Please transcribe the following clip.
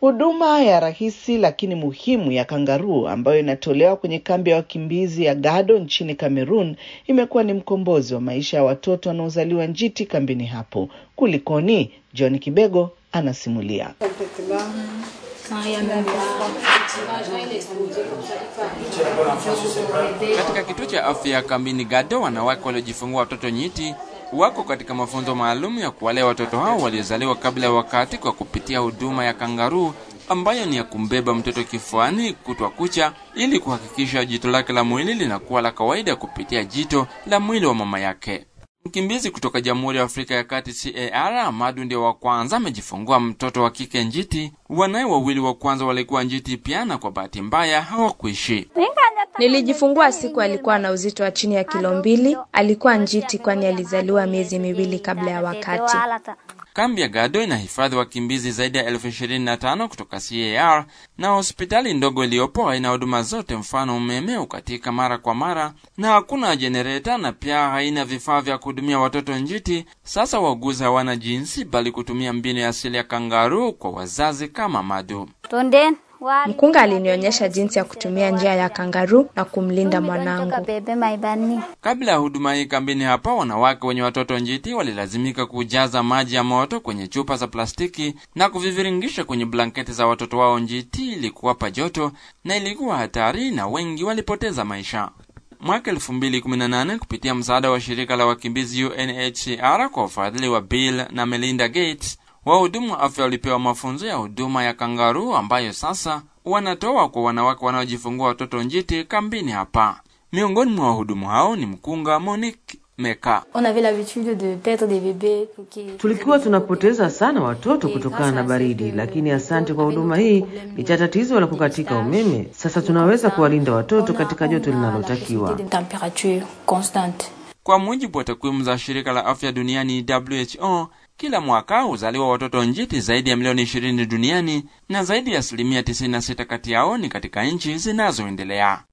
Huduma ya rahisi lakini muhimu ya kangaruu ambayo inatolewa kwenye kambi ya wakimbizi ya Gado nchini Cameroon imekuwa ni mkombozi wa maisha ya watoto wanaozaliwa njiti kambini hapo. Kulikoni? John Kibego anasimulia. Katika kituo cha afya ya kambini Gado, wanawake waliojifungua watoto nyiti wako katika mafunzo maalum ya kuwalea watoto hao waliozaliwa kabla ya wakati kwa kupitia huduma ya kangaruu ambayo ni ya kumbeba mtoto kifuani kutwa kucha ili kuhakikisha jito lake la mwili linakuwa la kawaida kupitia jito la mwili wa mama yake. Mkimbizi kutoka Jamhuri ya Afrika ya Kati CAR Amadu ndio wa kwanza amejifungua mtoto wa kike njiti. Wanaye wawili wa kwanza walikuwa njiti pia, na kwa bahati mbaya hawakuishi. Nilijifungua siku alikuwa na uzito wa chini ya kilo mbili. Alikuwa njiti kwani alizaliwa miezi miwili kabla ya wakati. Kambi ya Gado inahifadhi wakimbizi zaidi ya elfu ishirini na tano kutoka CAR na hospitali ndogo iliyopo haina huduma zote, mfano umeme ukatika mara kwa mara na hakuna jenereta na pia haina vifaa vya kuhudumia watoto njiti. Sasa wauguzi hawana jinsi bali kutumia mbinu ya asili ya kangaruu kwa wazazi kama Madu. Mkunga alinionyesha jinsi ya kutumia njia ya kangaruu na kumlinda mwanangu. Kabla ya huduma hii kambini hapa, wanawake wenye watoto njiti walilazimika kujaza maji ya moto kwenye chupa za plastiki na kuviviringisha kwenye blanketi za watoto wao njiti ili kuwapa joto, na ilikuwa hatari na wengi walipoteza maisha. Mwaka 2018 kupitia msaada wa shirika la wakimbizi UNHCR kwa ufadhili wa Bill na Melinda Gates wahudumu wa afya walipewa mafunzo ya huduma ya kangaruu ambayo sasa wanatoa kwa wanawake wanaojifungua watoto njiti kambini hapa. Miongoni mwa wahudumu hao ni mkunga Monique Meka. Tulikuwa tunapoteza sana watoto kutokana na baridi, lakini asante kwa huduma hii licha tatizo la kukatika umeme. Sasa tunaweza kuwalinda watoto katika joto linalotakiwa. Kwa mujibu wa takwimu za shirika la afya duniani WHO, kila mwaka huzaliwa watoto njiti zaidi ya milioni 20 duniani na zaidi ya asilimia 96 kati yao ni katika nchi zinazoendelea.